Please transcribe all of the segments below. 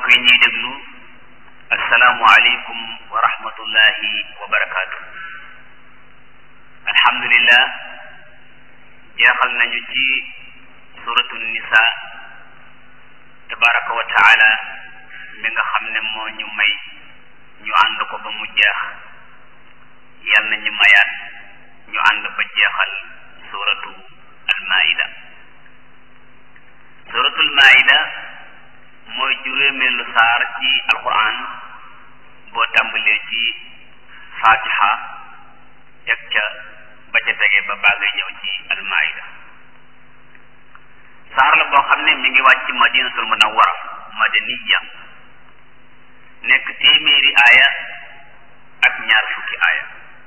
yi ñuy déglu asalaamu aleykum wa rahmatullahi wa barakaatu alhamdulillah jeexal nañu ci suratu nisa tabaraka wa taala mi nga xam ne moo ñu may ñu ànd ko ba mu jeex yal na ñu mayaat ñu ànd ba jeexal suratu almaida suratul maida mooy juróomeelu saar ci alquran boo tàmbalee ci fatiha teg ca ba ca tege ba baa ngay ñëw ci almaida saar la boo xam ne mi ngi wàcc madinatul munawwara madaniya nekk téeméeri aaya ak ñaar fukki aaya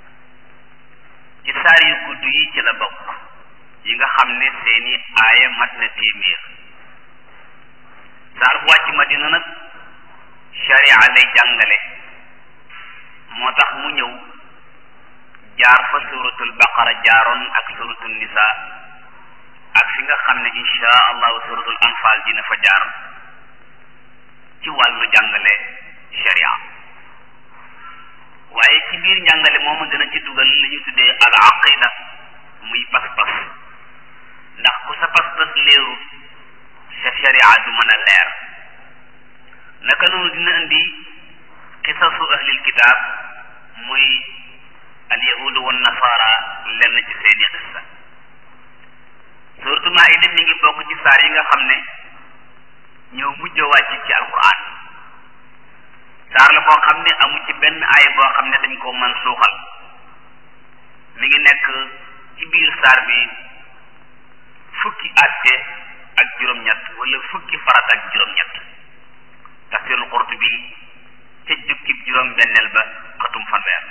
ci saar yu gudd yi ci la bokk yi nga xam ne seeni aaya mat na téeméer saar bu wàcc madina nag sharia lay jàngale moo tax mu ñëw jaar fa suratul baqara jaaroon ak suratul nisa ak fi nga xam ne insha allahu suratul anfal dina fa jaar ci wàllu jàngale sharia waaye ci biir njàngale moomu dina ci dugal li ñu tuddee al aqida muy pas-pas ndax ku sa pas-pas léeru sa sharia du mën a leer naka noonu dina indi xisasu ahlil kitaab muy al yahudu wan nasara lenn ci seeni xissa surtout maida mi ngi bokk ci saar yi nga xam ne ñoo mujj a wàcc ci alquran saar la boo xam ne amu ci benn aay boo xam ne dañ ko mën suuxal mi ngi nekk ci biir saar bi fukki àtte ak juróom-ñett wala fukki farat ak juróom-ñett tafsirul Qurtubi ca jukkib juróom-benneel ba xatum fanweer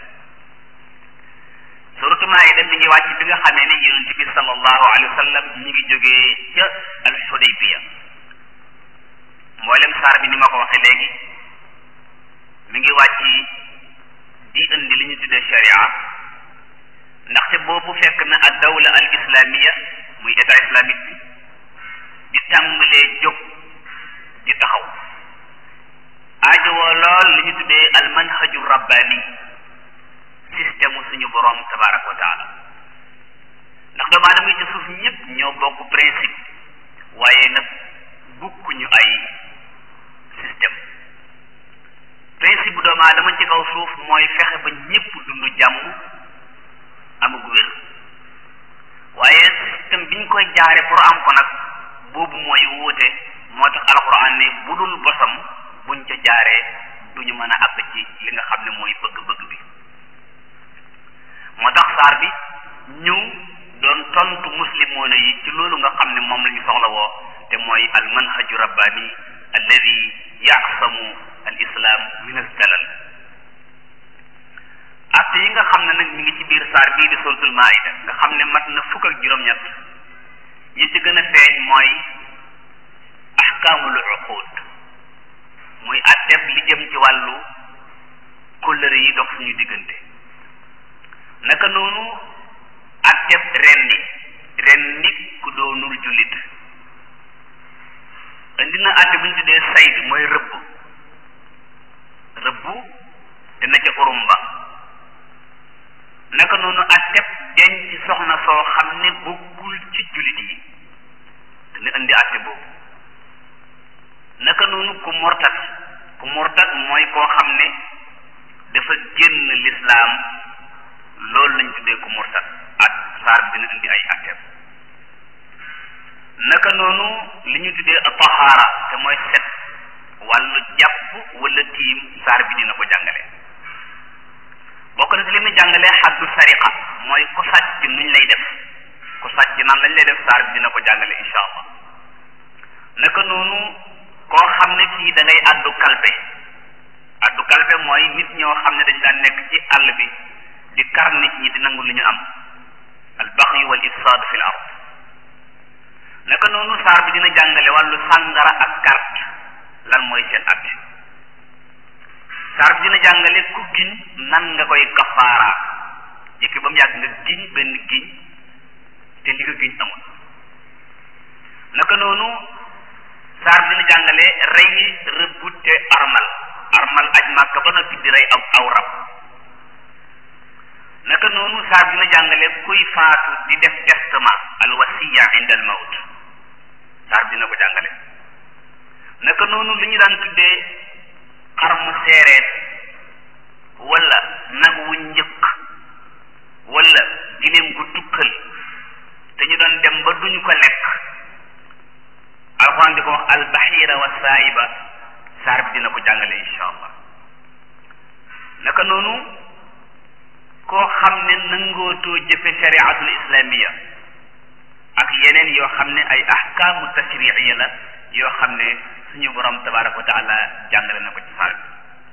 suratu Maayida mi ngi wàcc bi nga xamee ne yonent bi sallallahu alayhi wa sallam mi ngi jógee ca al Xudaybiya mboolem saar bi ni ma ko waxee léegi mi ngi wàcc di indi li ñu tuddee sharia ndaxte boobu fekk na ad dawla al islamiya muy état islamique bi di tàmbalee jóg di taxaw aajowoo lool li ñu tuddee al manhaju rabbani système suñu borom tabaraka wa taala ndax doomu aadama yi ci suuf ñëpp ñoo bokk principe waaye nag bukkuñu ay système principe bu doomu aadama ci kaw suuf mooy fexe ba ñëpp dund jàmm amug wér waaye système biñ koy jaare pour am ko nag boobu mooy wuute moo tax alxuraan ne bu dul bosam buñ ca jaaree duñu mën a àgg ci li nga xam ne mooy bëgg-bëgg bi moo tax saar bi ñëw doon tontu muslimoona yi ci loolu nga xam ne moom la ñu soxla woo te mooy al manhaju rabbani alladi yaqsamu al islam min al dalal atte yi nga xam ne nag mi ngi ci biir saar bii di suratul maida nga xam ne mat na fukk ak juróom-ñett yi ci gën a feeñ mooy ahkaamul uqud muy atteb li jëm ci wàllu kóllëre yi dox suñu diggante naka noonu atteb rendi rendi ku doonul jullit indi na atte bu ñu tuddee sayd mooy rëbb rëbb te na ca urumba naka noonu atteb denc soxna soo xam ne bokkul ci jullit yi dina indi atte boobu naka noonu ku mortat ku mortat mooy koo xam ne dafa génn lislaam loolu lañ tuddee ku mortat ak saar bi dina indi ay atteem naka noonu li ñu tuddee tahaara te mooy set wàllu jàpp wala tiim saar bi dina ko jàngale bokk na ci li mu jàngalee xaddu sariqa mooy ku sàcc nuñ lay def ku sàcc nan lañ lay def saar bi dina ko jàngale insha allah naka noonu koo xam ne kii da ngay addu kalpe addu kalpe mooy nit ñoo xam ne dañ daan nekk ci àll bi di kar nit ñi di nangu lu ñu am al baxyu wal ifsaad fi l ard naka noonu saar bi dina jàngale wàllu sàngara ak carte lan mooy seen atte saar bi dina jàngale ku giñ nan nga koy kafaara jëkki ba mu yàgg nga giñ benn giñ te li nga giñ amul naka noonu saar bi dina jàngale rey rëbb te ca armal armal aj màkka ba noppi di rey aw aw rab naka noonu saar dina jàngale kuy faatu di def testament al wasiya inda al mawt saar dina ko jàngale naka noonu lu ñu daan tuddee xar mu seereet wala nag wu njëkk wala gileem gu tukkal te ñu doon dem ba duñu ko lekk alxuraan di ko wax albaxiira wa saaiba saar bi dina ko jàngale insha allah naka noonu koo xam ne nangootoo jëfe shariatul islamiya ak yeneen yoo xam ne ay ahkaamu tashriiya la yoo xam ne suñu borom tabaraka wa taala jàngale na ko ci saar bi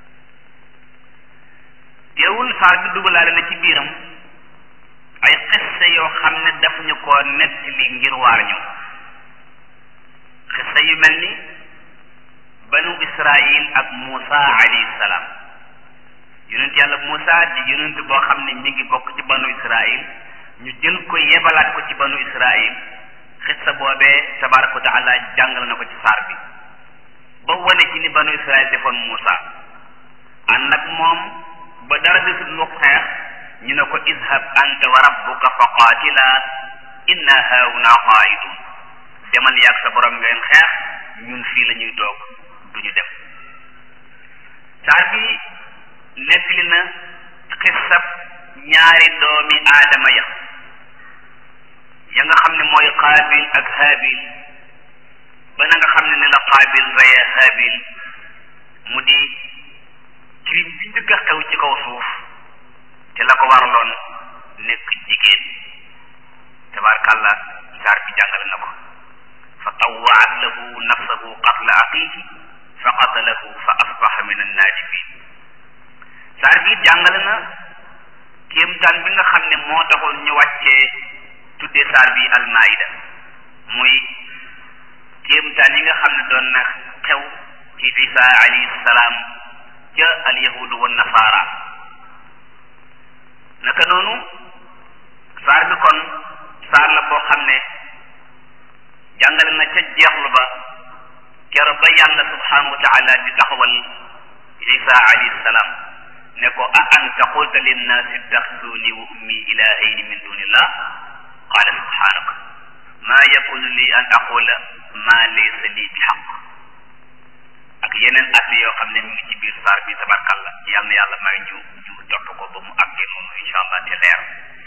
teewul saar bi dugalaale na ci biiram ay xissa yoo xam ne daf ñu koo nettali ngir waar ñu xissa yu mel ni banu israil ak Muusa alayhi salaam yonent yàlla Muusa di yonent boo xam ne mi ngi bokk ci banu israil ñu jël ko yebalaat ko ci banu israil xissa boobee tabaraka wa taala jàngal na ko ci saar bi ba wane ci ni banu israil defoon Muusa ànd ak moom ba dara desul lu xeex ñu ne ko izhab anta wa rabbuka fa qaatila inna haahuna qaa'idun demal yàgg sa borom ngeen xeex ñun fii la ñuy toog duñu dem saar bi nettali na xissab ñaari doomi aadama ya ya nga xam ne mooy qaabil ak haabil ba na nga xam ne ne la qaabil reye haabil mu di crime bi njëkk a xew ci kaw suuf te la ko waraloon nekk jigéen tabaarkàlla saar bi jàngale na ko fa tawwaat lahu nafsahu qatla aqihi fa qatalahu fa asbaha min annaadimin saar bi jàngale na kéemtaan bi nga xam ne moo taxoon ñu wàccee tuddee saar bi almaida muy kéemtaan yi nga xam ne doon na xew ci isa alayhi salaam ca alyahudu wa nasaara naka noonu saar bi kon saar la boo xam ne jàngale na ca jeexlu ba kero ba yàlla subhanahu wa taala di taxawal isa alayhi salaam ne ko a anta qulta linnaasi ittaxiduni wa ummi ilahayni min dunillah qala subhanaka ma yakunu li an aqula ma laysa li bi xaq ak yeneen at yoo xam ne mi ngi ci biir saar bi tabarkalla yal na yàlla may ñu ñu topp ko ba mu àggee noonu incha allah te leer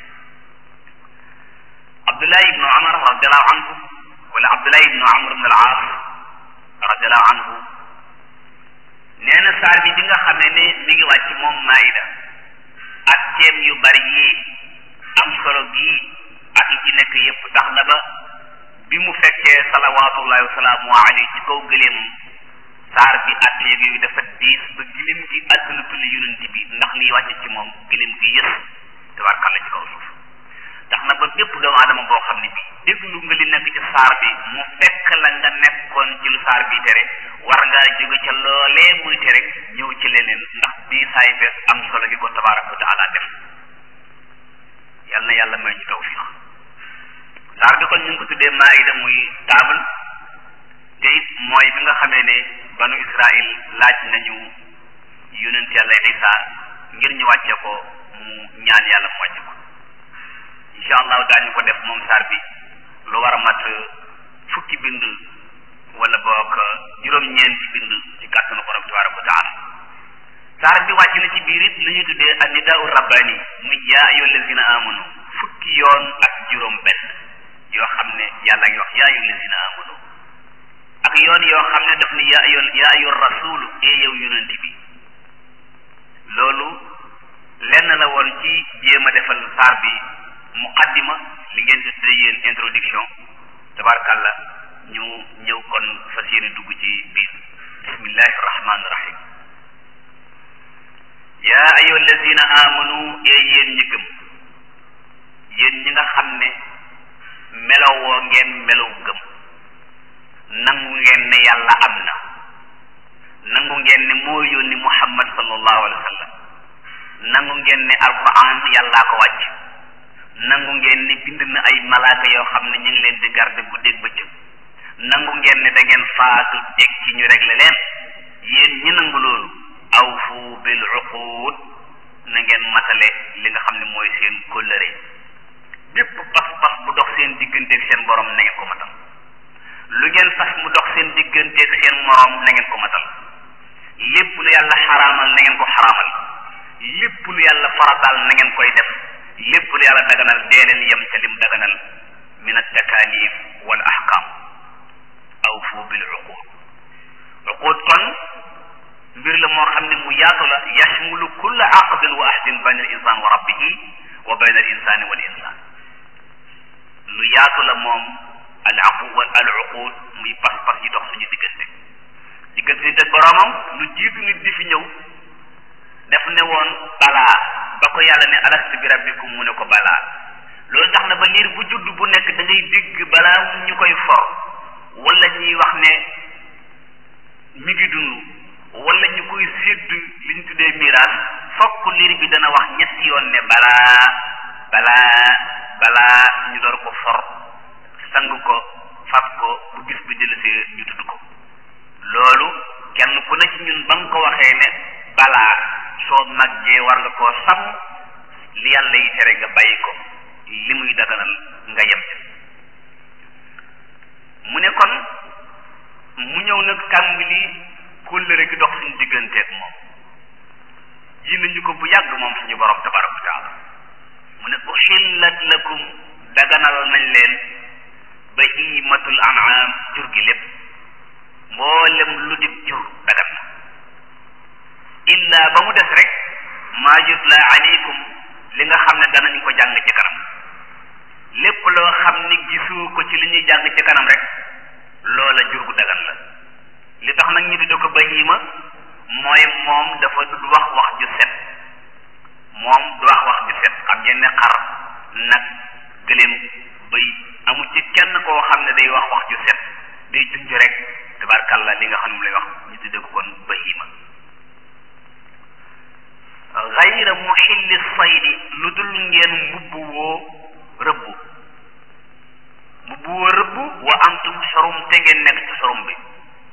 Abdullah ibnu Amar radiallahu anhu wala Abdullah ibnu Amr ibn al-Aas radiallahu anhu nee na saar bi bi nga xam ne ne mi ngi wàcc moom maayida ak ceeb yu bari yii am solo gii ak yi ci nekk yépp tax na ba bi mu fekkee salawaatullahi wa salaamu alayhi ci kaw gëleemam saar bi at yooyu dafa diis ba gilim gi àdduna tulli yonent bi ndax liy wàcc ci moom gilim gi yës tabarkàlla ci kaw suuf tax na ba bépp doomu aadama boo xam ne bi déglu nga li nekk ci saar bi mu fekk la nga nekkoon ci lu saar bi tere war ngaa jóge ca loolee muy tere ñëw ci leneen ndax bii saay bees am solo gi ko tabaraka wa taala def yal na yàlla may ñu tawfiq saar bi kon ñu ngi ko tuddee maayida muy table te it mooy bi nga xamee ne banu Israil laaj nañu yonent yàlla Isa ngir ñu wàcce ko mu ñaan yàlla mu wàcce ko incha allahu daañu ko def moom saar bi lu war a mat fukki bind wala boog juróom-ñeenti bind ci kàttanu borom tabaraka wa taala saar bi wàcc na ci biir it lu ñuy tuddee annidaau rabbani muy yaa ayyuha allazina amanu fukki yoon ak juróom benn yoo xam ne yàlla ngi wax yaa ayyuha allazina amanu ak yoon yoo xam ne daf ni yaa ayyuha yaa ayyuha rasulu ee yow yonent bi loolu lenn la woon ci jéem a defal saar bi muqaddima li ngeen di tuddee yéen introduction tabarkàlla ñu ñëw kon fas yéene dugg ci biir bismillahi rahmaani rahim yaa ayyuha allazina amanu ee yéen ñi gëm yéen ñi nga xam ne melowoo ngeen melow gëm nangu ngeen ne yàlla am na nangu ngeen ne moo yónni muhammad sallallahu alayhi wa sallam nangu ngeen ne alquran yàllaa ko wàcc nangu ngeen ne bind na ay malaaka yoo xam ne ñu ngi leen di garde guddeeg bëccëg nangu ngeen ne da ngeen faatu jeg ci ñu réglé leen yéen ñi nangu loolu awfu bil uqud na ngeen matale li nga xam ne mooy seen kóllëre bépp pas-pas bu dox seen digganteeg seen borom na ngeen ko matal lu ngeen fas mu dox seen digganteeg seen morom na ngeen ko matal lépp lu yàlla xaraamal na ngeen ko xaraamal lépp lu yàlla farataal na ngeen koy def lépp lu yàlla daganal dee leen yem ca lim daganal min at-takalif wal ahkam awfu bil uqud uqud kon mbir la moo xam ne mu yaatu la yashmulu kulla aqdin wa ahdin bayna al insan wa rabbihi wa bayna al insani wal insan lu yaatu la moom al aqu al uqud muy pas-pas yi dox suñu diggante diggante nit ak boroomam lu jiitu nit di fi ñëw def ne woon balaa ba ko yàlla ne alastu bi rabbikum mu ne ko balaa loolu tax na ba liir bu judd bu nekk da ngay dégg balaa ñu koy for wala ñuy wax ne mi ngi dund wala ñu koy sédd li ñu tuddee miraas fokk liir bi dana wax ñetti yoon ne balaa balaa balaa ñu door ko for sang ko fab ko bu gis bi dellusee ñu tudd ko loolu kenn ku ne ci ñun ba nga ko waxee ne balaa soo màggee war nga koo sàmm li yàlla yi tere nga bàyyi ko li muy daganal nga yem mu ne kon mu ñëw nag tàmbali kóllëre gi dox suñu digganteeg moom ji nañu ko bu yàgg moom suñu borom tabaraka wa taala mu ne uxillat lakum daganal nañ leen bahimatul an'am jur gi lépp mboolem lu dib jur dagan na illa ba mu des rek maa yutla aleykum li nga xam ne danañ ko jàng ci kanam lépp loo xam ni gisu ko ci li ñuy jàng ci kanam rek loola jur gu dagan la li tax nag ñu tudde ko bahima mooy moom dafa du wax wax ju set moom du wax wax ju set xam ngeen ne xar nag gëléem bëy amu ci kenn koo xam ne day wax wax ju set day junj rek tabarkalla li nga xam ne mu lay wax ñu tudde ko kon bahima gayra muxilli saydi lu dul ngeen mbubb woo rëbb mbubb woo rëbb wa antum xorum te ngeen nekk ci xorum bi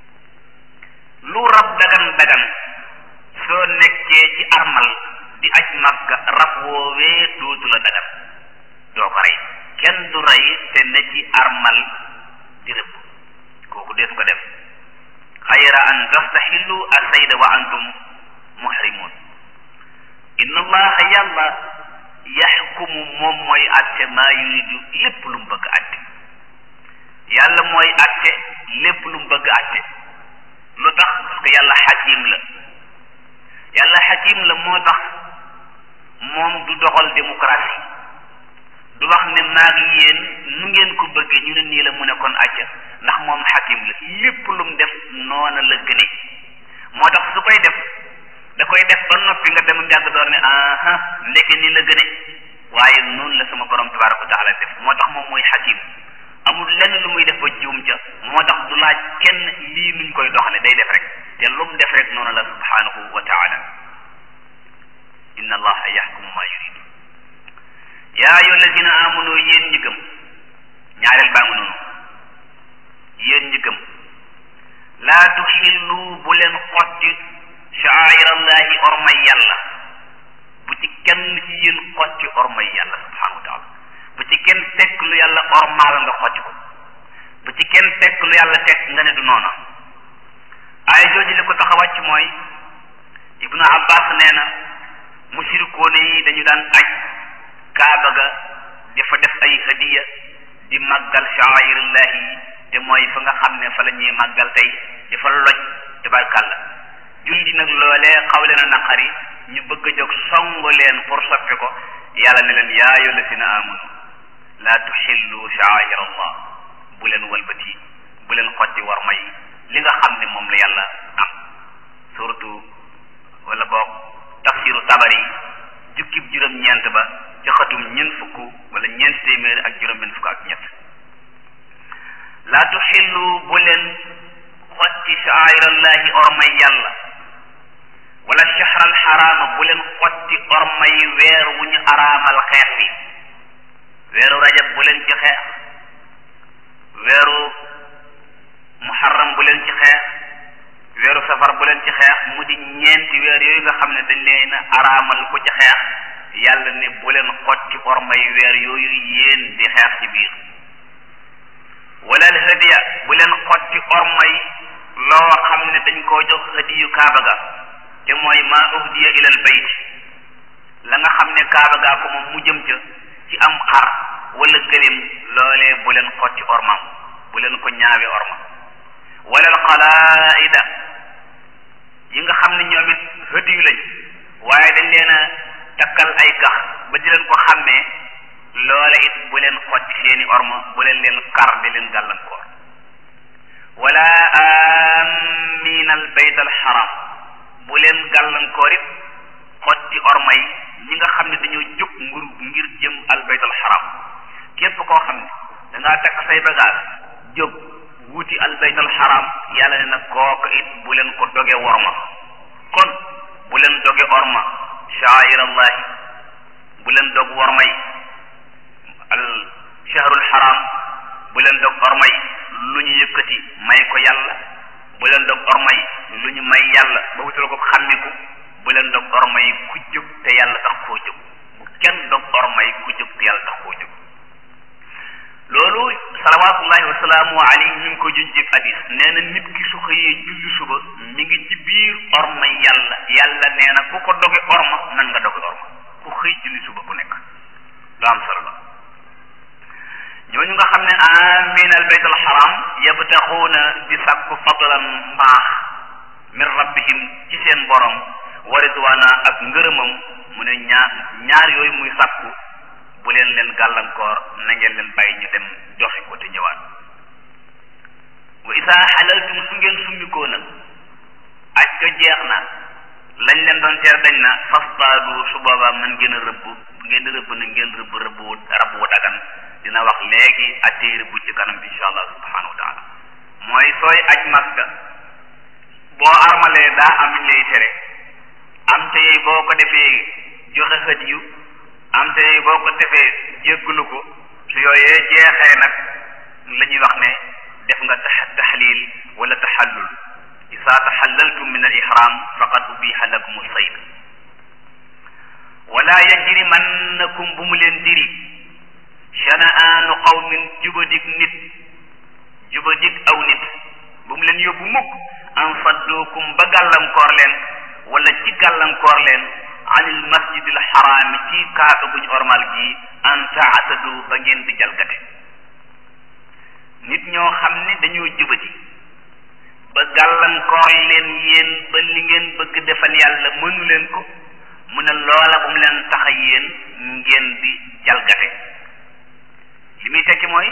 lu rab dagan dagan soo nekkee ci armal di aj makka rab woowee dootu la dagan doo ko rey kenn du rey te ne ci armal di rëbb kooku dees ko def xayra an tastaxillu asayda wa antum muhrimun inna allaha yàlla yaxkumu moom mooy atte maa yuridu lépp lu mu bëgg atte yàlla mooy atte lépp lu mu bëgg atte lu tax parce que yàlla xakim la yàlla xakim la moo tax moom du doxal démocratie du wax ne maa ngi yéen nu ngeen ko bëggee ñu ne nii la mu ne kon acca ndax moom xakim la lépp lu mu def noona la gëne moo tax su koy def da koy def ba noppi nga dem njàgg door ne aha ndeke nii la gëne waaye noonu la sama borom tabaraka wa taala def moo tax moom mooy xakim amul lenn lu muy def ba juum ca moo tax du laaj kenn lii nuñ koy doxale day def rek te lu mu def rek noonu la subhanahu wa taala inna allaha yaxkumu ma yuridu yaa ayu alladina amanu yéen ñi gëm ñaareel baa nga noonu yéen ñi gëm laa tuxillu bu leen xotti sha'air allahi ormay yàlla bu ci kenn ci yéen xotti ormay yàlla subhanahu wa taala bu ci kenn tekk lu yàlla ormaal nga xotti ko bu ci kenn tekk lu yàlla tekk nga ne du noona ay jooju li ko tax a wàcc mooy ibnu abbas nee na mushrikoone yi dañu daan aj kaaba ga dafa def ay hadiya di màggal sha'airillahi yi te mooy fa nga xam ne fa la ñuy màggal tey di fa loj tabarkàlla julli nag loolee xaw leen a naqari ñu bëgg a jóg songu leen pour soppi ko yàlla ne leen yaa ayyuha llazina amanu laa tuxillu sha'air allah bu leen walbati bu leen xotti war may li nga xam ne moom la yàlla am surtout wala boog tafsiru tabari jukkib juróom-ñeent ba ci xatum ñeent fukk wala ñeent téeméer ak juróom-benn fukk ak ñett laa tuxillu bu leen xotti sha'airallahi ormay yàlla wala shahral xaraama bu leen xotti ormay weer wu ñu araamal xeex bi weeru rajab bu leen ci xeex weeru muharram bu leen ci xeex weeru safar bu leen ci weer yooyu nga xam ne dañ leen araamal ko ci xeex yàlla ne bu leen xotti ormay weer yooyu yéen di xeex ci biir wala al hadiya bu leen xotti ormay loo xam ne dañ koo jox hadiyu kaaba ga te mooy ma uhdiya ilal bayt la nga xam ne kaaba gaa ko moom mu jëm ca ci am xar wala gëléem loolee bu leen xotti ormam bu leen ko ñaawe orma wala al qalaida yi nga xam ne ñoom it hadiyu lañ waaye dañ leen a takkal ay gax ba di leen ko xàmmee loole it bu leen xotti seeni orma bu leen leen kar di leen gàllankoor wala amin al bayt al haram bu leen gàllankoor it xotti orma yi ñi nga xam ne dañoo jóg ngir ngir jëm al bayt al haram képp koo xam ne da ngaa takk say bagage jóg wuti al bayt al haram yàlla ne nag kooku it bu leen ko doge worma kon bu leen doge orma sha'air allahi bu leen dog worma yi al shahrul haram bu leen dog orma yi lu ñu yëkkati may ko yàlla bu leen dog orma yi lu ñu may yàlla ba wutal ko xàmmiku bu leen dog orma yi ku jóg te yàlla tax koo jóg bu kenn dog orma yi ku jóg te yàlla tax koo jóg loolu salawatullahi wasalaamu alayhi ñu ngi ko juñ ci hadis nee na nit ki su xëyee julli suba mi ngi ci biir orma yàlla yàlla nee na ku ko doge orma nan nga doge orma ku xëy julli suba ku nekk lu am solo la ñooñu nga xam ne amin al bayt al haram yabtaxuuna di sàkku fadlan mbaax min rabbihim ci seen borom wa ridwana ak ngërëmam mu ne ñaar ñaar yooyu muy sàkku bu leen leen gàllankoor na ngeen leen bàyyi ñu dem joxe ko te ñëwaat wa isaa xalaltum su ngeen summikoo nag aj ko jeex na lañ leen doon teer dañ na fastaadu su boobaa mën ngeen a rëbb ngeen di rëbb na ngeen rëbb rëbb wu rab wu dagan dina wax léegi attee rëbb ci kanam insha allah subhanahu wa taala mooy sooy aj makka boo armalee daa am lay tere am te yey boo ko defee joxe hadiyu am te yey boo ko defee jégglu ko su yooyee jeexee nag la ñuy wax ne def nga taxlil wala taxallul isa taxallaltum min al ihram faqad ubiha lakum sayd wala yajrimannakum bu mu leen diri shana'aanu qawmin jubadig nit jubadig aw nit bu mu leen yóbbu mukk an saddukum ba gàllankoor leen wala ci gàllankoor leen anil masjidil xaraami ci kaaba guñ ormal gi an taatadu ba ngeen di jalgate nit ñoo xam ne dañoo jubati ba gàllankoor leen yéen ba li ngeen bëgg defal yàlla mënu leen ko mu ne loola bu mu leen tax a yéen ngeen di jalgate li muy tekki mooy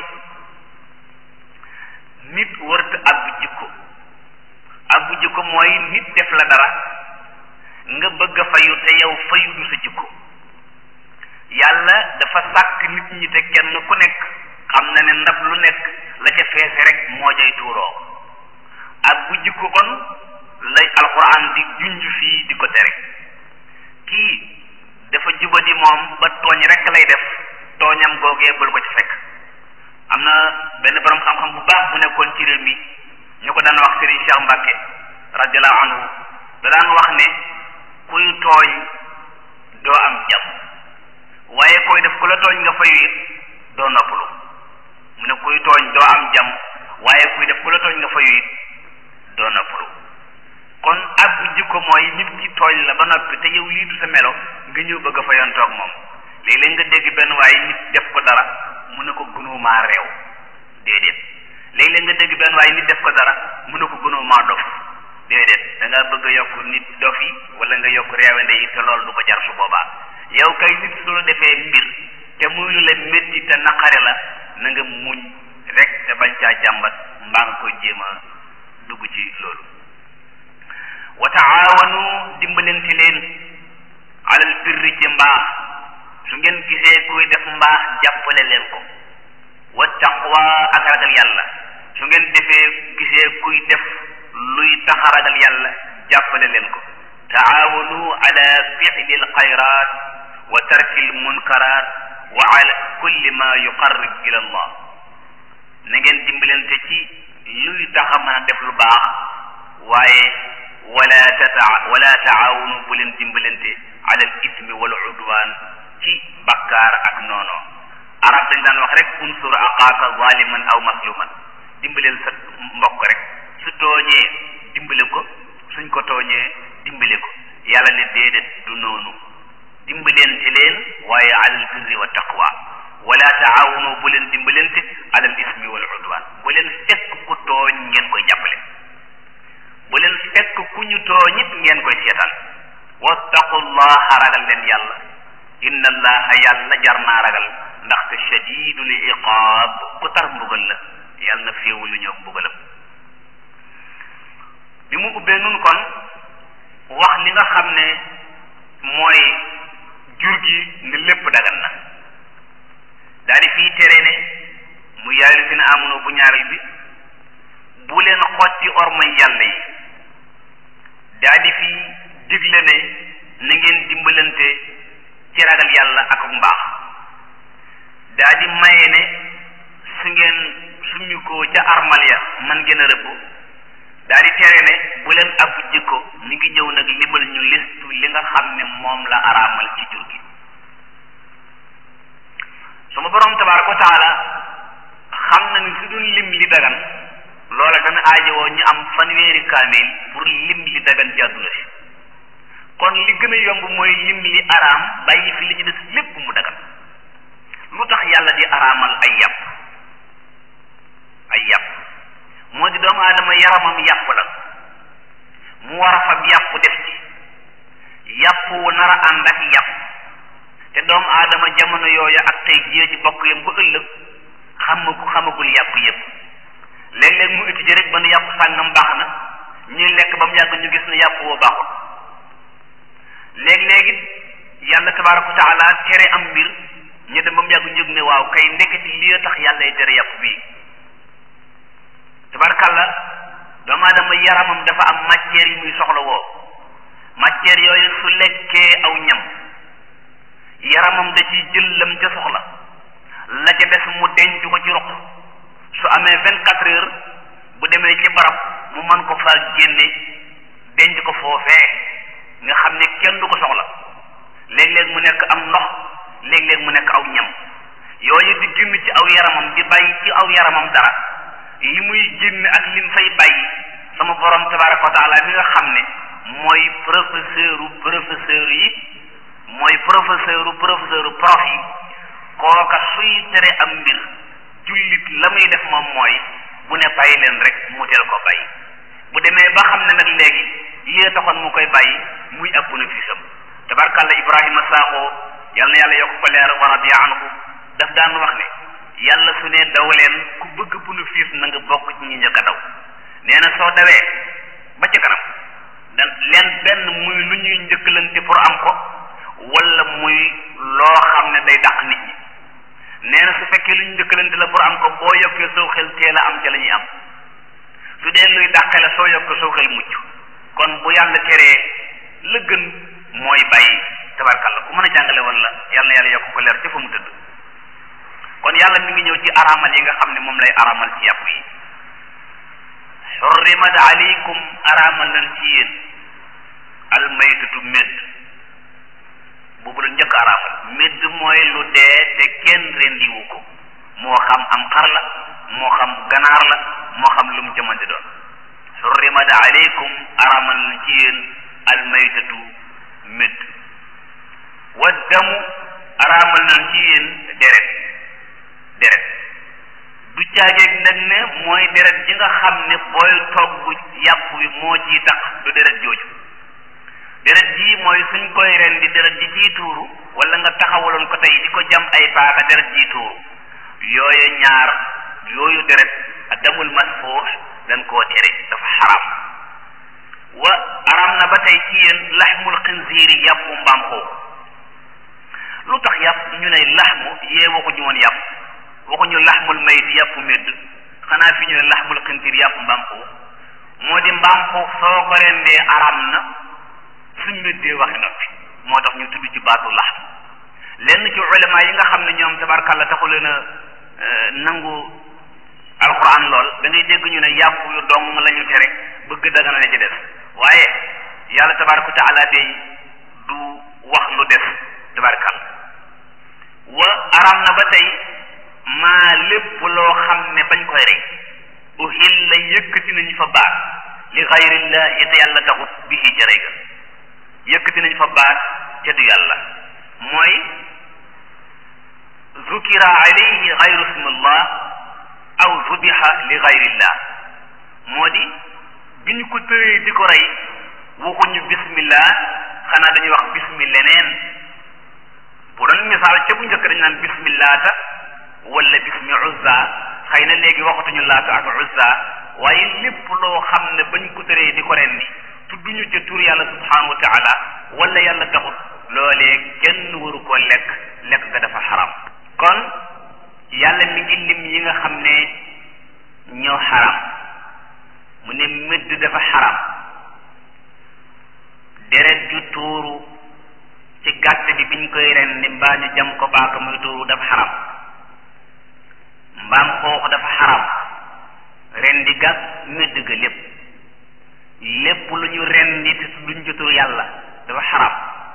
nit warta abbu jikko abbu jikko mooy nit def la dara nga bëgg a fayu te yow fayu du sa jikko yàlla dafa sàkk nit ñi te kenn ku nekk xam na ne ndab lu nekk la ca feese rek moo jay tuuroo ak bu jikko kon lay alquran di junj fii di ko tere kii dafa jubadi moom ba tooñ rek lay def tooñam googee bul ko ci fekk am na benn borom xam-xam bu baax bu nekkoon ci réew mi ñu ko daan wax Serigne Cheikh Mbacke radiallahu anhu da daan wax ne kuy tooñ doo am jàmm waaye koy def ku la tooñ nga fayu it doo noppalu mu ne kuy tooñ doo am jàmm waaye kuy def ku la tooñ nga fayu it doo noppalu kon ak bu jikko mooy nit ki tooñ la ba noppi te yow lii du sa melo nga ñëw bëgg a fayantoog moom léeg-léeg nga dégg benn waaye nit def ko dara mu ne ko gënumaa réew déedéet léeg-léeg nga dégg benn waaye nit def ko dara mu ne ko gënumaa dof déedéet da nga bëgg a yokk nit dof yi wala nga yokk réewande yi te loolu du ko jar su boobaa yow kay nit su la defee mbir te muy lu la métti te naqare la na nga muñ rek te bañ caa jàmbat mbaa nga koy jéem a dugg ci loolu wa taawanu dimbalante leen alal birri ci mbaax su ngeen gisee kuy def mbaax jàppale leen ko wa taqwa ak ragal yàlla su ngeen defee gisee kuy def luy tax a ragal yàlla jàppale leen ko taawanu ala fi'li alxayrat wa tarki almunkarat wa ala kulli ma yuqarrib ila allah na ngeen dimbalante ci luy tax a mën a def lu baax waaye wala tata wala taawunu bu leen dimbalante alal ismi wal udwan ci bakkaar ak noono arab dañ daan wax rek unsur aqaaka zaliman aw masluman dimbaleel sa mbokk rek su tooñee dimbale ko suñ ko tooñee dimbale ko yàlla ne déedéet du noonu dimbalente leen waaye alal birri wa taqwa wala taawunu bu leen dimbalante alal ismi wal udwan bu leen fekk ku tooñ ngeen koy jàppale bu leen fekk ku ñu tooñit ngeen koy seetaan wattaqullaha ragal leen yàlla inna allaha yàlla jar naa ragal ndaxte shadidul iqaab ku tar mbugal la yàlla na féewu lu ñëw mbugalam bi mu ubbee nun kon wax li nga xam ne mooy jur gi ne lépp dagan na daal di fii tere ne mu yaayu fi ne amono bu ñaareel bi bu leen xotti ormay yàlla yi daal di fi digle ne na ngeen dimbalante ci ragal yàlla ak mbaax daal di maye ne su ngeen suñu ko ca armal ya man ngeen a rëbb daal di tere ne bu leen ab jikko mi ngi ñëw nag limal ñu listu li nga xam ne moom la araamal ci jur gi suma borom tabaaraka wa taala xam na ni su dul lim li dagan loola dana aajowoo ñu am fanweeri kaamil pour lim li dagan ci àdduna si kon li gën a yomb mooy lim li araam bàyyi fi li ci des lépp mu dagan lu tax yàlla di araamal ay yàpp ay yàpp moo di doomu aadama yaramam yàpp la mu war a fab yàpp def ci yàpp wu nar a ànd ak yàpp te doomu aadama jamono yooya ak tey jii ci bokk yam ba ëllëg xamagu xamagul yàpp yépp léeg-léeg mu étudier rek ba nu yàpp sàngam baax na ñuy lekk ba mu yàgg ñu gis ne yàpp woo baaxul léeg-léeg it yàlla tabaaraka wa taala tere am mbir ñu dem ba mu yàgg ñu ne waaw kay ndeketi lii tax yàlla tere yàpp bii tabaarkàlla doomu aadama yaramam dafa am matière yi muy soxla woo matière yooyu su lekkee aw ñam yaramam da ciy jël lam ca soxla la ca des mu denc ko ci roq su amee vingt quatre heures bu demee ci barab mu mën ko faa génne denc ko foofee nga xam ne kenn du ko soxla léeg-léeg mu nekk am ndox léeg-léeg mu nekk aw ñam yooyu di génn ci aw yaramam di bàyyi ci aw yaramam dara li muy génn ak lim fay bàyyi sama borom tabaraka wa taala mi nga xam ne mooy professeur u professeur yi mooy professeur u professeur u prof yi kooka suy tere am mbir jullit la muy def moom mooy bu ne bàyyi leen rek mu teel ko bàyyi bu demee ba xam ne nag léegi lii taxoon mu koy bàyyi muy ab bénéfice am tabarkàlla Ibrahima Sakho yal na yàlla yokk ko leer wa radiya anhu daf daan wax ne yàlla su ne daw leen ku bëgg bénéfice na nga bokk ci ñi njëkk a daw nee na soo dawee ba ci kanam dan leen benn muy lu ñuy njëkkalante pour am ko wala muy loo xam ne day dàq nit ñi nee na su fekkee lu ñu njëkkalante la pour am ko boo yokkee soo xel teel a am ca la ñuy am su dee luy dàqe la soo yokkee soo xel mucc kon bu yàlla teree la gën mooy bàyyi tabarkalla ku mën a jàngale woon la yàlla na yàlla yokk ko leer ca fa mu tëdd kon yàlla mi ngi ñëw ci araamal yi nga xam ne moom lay araamal ci yàpp yi xurrimat aleykum araamal nañ ci yéen almaytatu médd boobu la njëkk araamal médd mooy lu dee te kenn rendiwu ko moo xam am xar la moo xam ganaar la moo xam lu mu ca mën di doon xurrimat aleykum araamal nañ ci yéen almaytatu médd wa damu araamal nañ ci yéen deret deret du caageeg nag ne mooy deret ji nga xam ne booy togg yàpp wi moo ciy tax du deret jooju deret ji mooy suñ koy ren di deret ji ciy tuuru wala nga taxawaloon ko tey di ko jam ay paaka deret ji tuuru yooyu ñaar yooyu deret ak damul masfuux dañ koo tere dafa xaram wa aram na ba tey ci yéen laxmul xinziiri yàppu mbaam xoox lu tax yàpp ñu ne laxmu yee waxuñu woon yàpp waxuñu laxmul mayit yàpp médd xanaa fi ñu ne laxmul xinziir yàpp mbaam xoox moo di mbaam xoox soo ko rendee aram na suñ méddee waxi noppi moo tax ñu tudd ci baatu laxm lenn ci ulama yi nga xam ne ñoom tabarkàlla taxu leen a nangu alquran lool da ngay dégg ñu ne yàpp yu dong la ñu tere bëgg dagana la ci des waaye yàlla tabaraka wa taala day du wax lu des tabarakal wa aram na ba tey maa lépp loo xam ne bañ koy rey uhil la yëkkati nañu fa baat li xayrillahi te yàlla taxut bihi ca rey ga yëkkati nañu fa baat te du yàlla mooy zukira alayhi xayru ismillah aw zubiha li xayrillah moo di bi ñu ko tëree di ko rey waxuñu bismillah xanaa dañuy wax bismi leneen bu doon misaal ca bu njëkk dañu naan bismillaata wala bismi uzza xëy na léegi waxatuñu laata ak uzza waaye lépp loo xam ne bañ ko tëree di ko rendi tudduñu ca tur yàlla subhanahu wa taala wala yàlla taxut loolee kenn waru ko lekk lekk ga dafa xaram kon yàlla mi ngi lim yi nga xam ne ñoo xaram mu ne mëdd dafa xaram deret ju tuuru ci gàtt bi biñ koy rendi mbaa ñu jam ko baaka muy tuuru dafa xaram mbaam xoox dafa xaram rendi gàtt mëdd ga lépp lépp lu ñu rendi te duñ jotu yàlla dafa xaram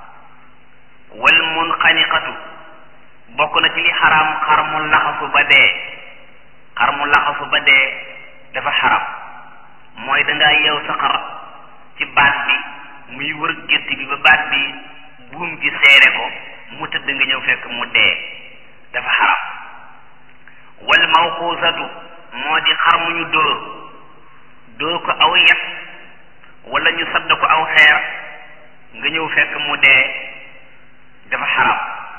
wal munxaniqatu bokk na ci li xaram xar mu laxasu ba dee xar mu laxasu ba dee dafa xaram mooy dangaa yeew sa xar ci baat bi muy wër gétt bi ba baat bi buum gi seere ko mu tëdd nga ñëw fekk mu dee dafa xaram wal mawquusatu moo di xar mu ñu dóor dóor ko aw yet wala ñu sadd ko aw xeer nga ñëw fekk mu dee dafa xaram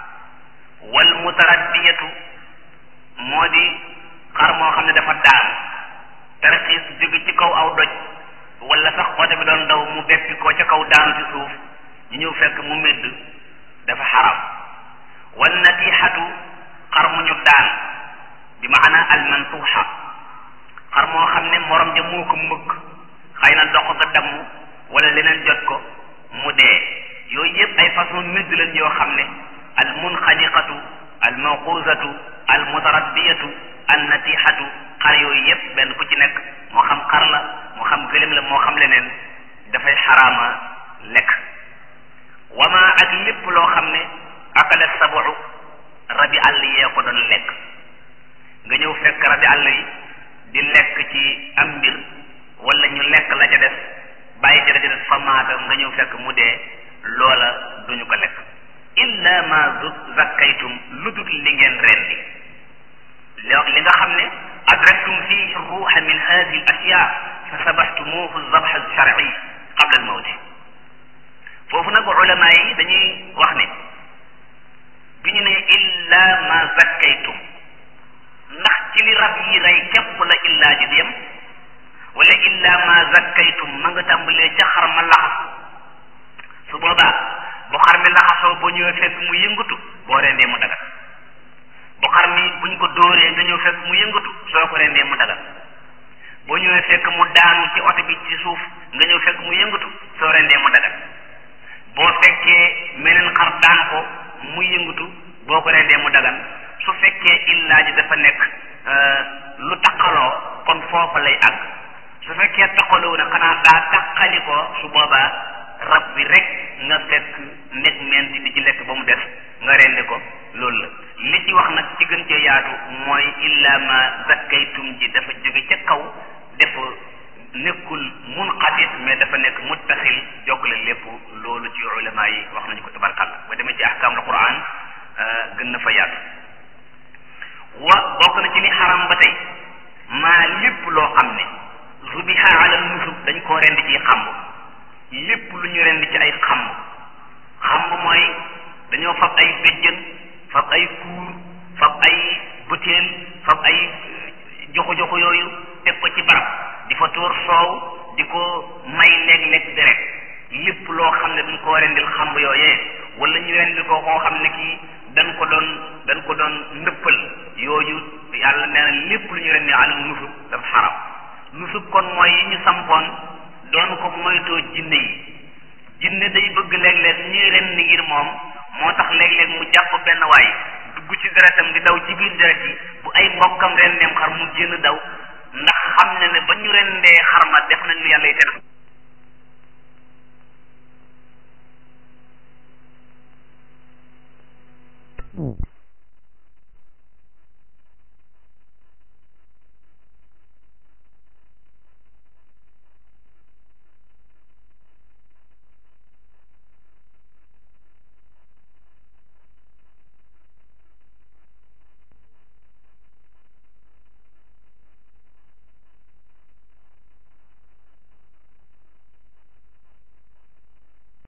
wal mutaraddiyatu moo di xar moo xam ne dafa daan tarxiis jóge ci kaw aw doj wala sax oto bi doon daw mu beppi ko ca kaw daanu ci suuf ñu ñëw fekk mu médd dafa xaram wal natixatu xar mu ñu daan bi maana al mantuuxa xar moo xam ne morom ja moo ko mëkk xëy na dox ga damm wala leneen jot ko mu dee yooyu yëpp ay façon médd lañ yoo xam ne al munxaniqatu al mawquzatu al mutaraddiyatu an natixatu xar yooyu yëpp benn ku ci nekk moo xam xar la moo xam gëlëm la moo xam leneen dafay xaraama lekk wama ak lépp loo xam ne akala sabu rabi àll yee ko doon lekk nga ñëw fekk rabi àll yi di lekk ci am mbir wala ñu lekk la ca des bàyyi ca la ca des fa maata nga ñëw fekk mu dee loola duñu ko lekk illa ma zakkaytum lu dul li ngeen rendi li nga xam ne adraktum fihi ruuxa min hadihi al ashya fa sabaxtumuhu zabxa sharci qabla al mawti foofu nag ulama yi dañuy wax ne bi ñu ne illa ma zakkaytum ndax ci li rab yi rey képp la illaa ji yem wala illa ma zakkaytum ma nga tàmbalee ca xar ma laxas su boobaa bu xar mi laxasoo boo ñëwee fekk mu yëngatu boo rendee mu dagal bu xar mi buñ ko dóoree nga ñëw fekk mu yëngatu soo ko rendee mu dagal boo ñëwee fekk mu daanu ci oto bi ci suuf nga ñëw fekk mu yëngatu soo rendee mu dagal boo fekkee meneen xar daan ko mu yëngatu boo ko rendee mu dagal su fekkee illaa ji dafa nekk lu taqaloo kon foofa lay àgg su fekkee taqaloo na xanaa daa taqali ko su boobaa rab bi rek nga fekk nekk menti di ci lekk ba mu des nga rendi ko loolu la li ci wax nag ci gën cee yaatu mooy illa ma zakkaytum ji dafa jóge ca kaw def nekkul munqatit mais dafa nekk muttasil jokkale lépp loolu ci ulama yi wax nañu ko tabarkalla ba demee ci ahkaamul quran gën na fa yaatu wa bokk na ci li xaram ba tey maa lépp loo xam ne zubiha ala nusub dañ koo rend ci xamb lépp lu ñu rend ci ay xamb xamb mooy dañoo fab ay béjjën fab ay kuur fab ay butéel fab ay joxu-joxu yooyu teg ko ci barab di fa tuur soow di ko may léeg-léeg deret lépp loo xam ne dañ koo rendil xamb yooyee wala ñu rendil ko koo xam ne kii dañ ko doon dañ ko doon ndëppal yooyu yàlla nee na lépp lu ñu rendi al nusub dafa xaram nusub kon mooy yi ñu sampoon doon ko moytoo jinne yi jinne day bëgg léeg-léeg ñuy rendi ngir moom moo tax léeg-léeg mu jàpp benn waay dugg ci deretam di daw ci biir deret yi bu ay mbokkam rendeem xar mu génn daw ndax xam ne ne ba ñu rendee xar ma def nañ lu yàlla yi tere